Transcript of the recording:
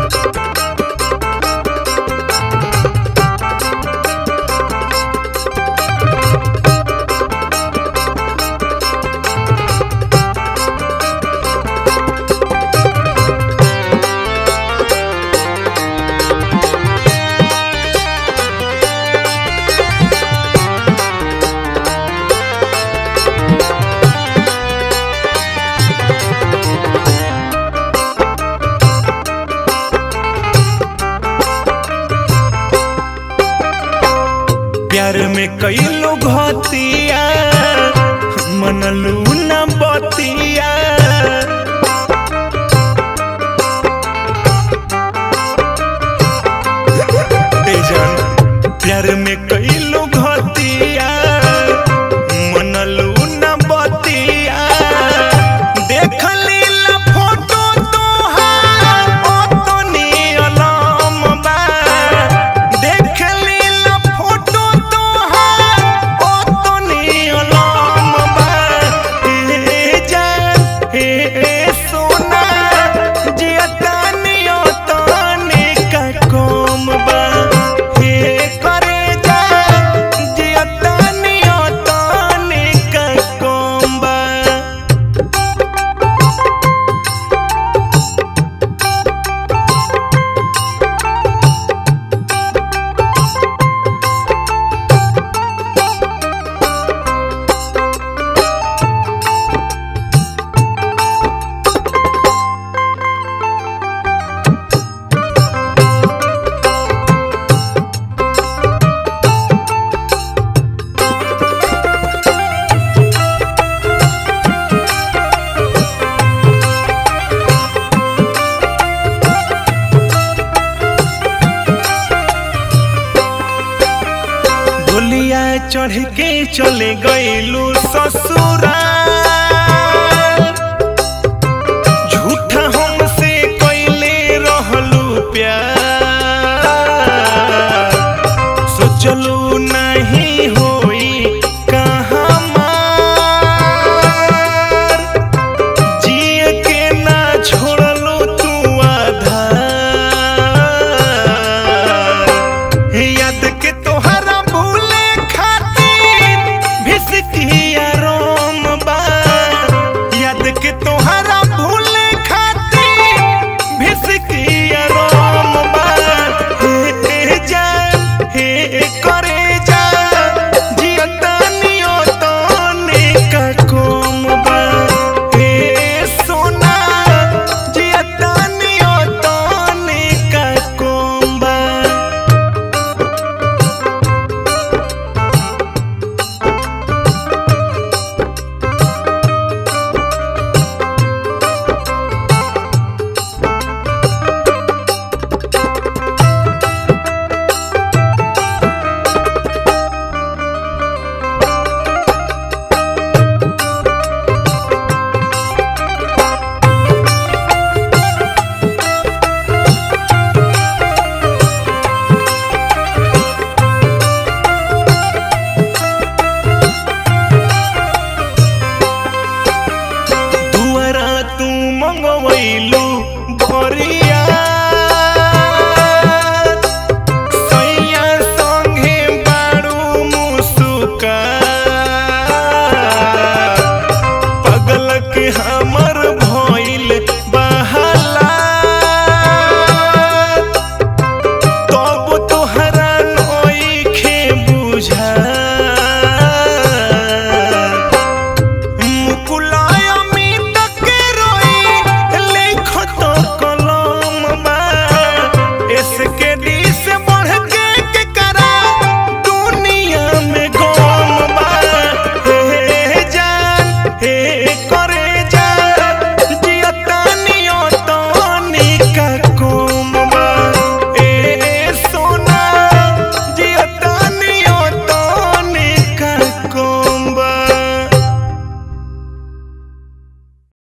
प्यार में कई लोग हतिया मनलू न बतिया तेजन प्यार में कई लोग हतिया मनलू न बतिया देख लीला फोटो तोहार ओतनी अलम बा देख लीला फोटो तोहार ओतनी अलम बा हे जान हे सोना जियतानी ओतनी का कोम बा हे करे जा जियतानी ओतनी का कोम बा डोलिया चढ़ के चले गईलू ससुरा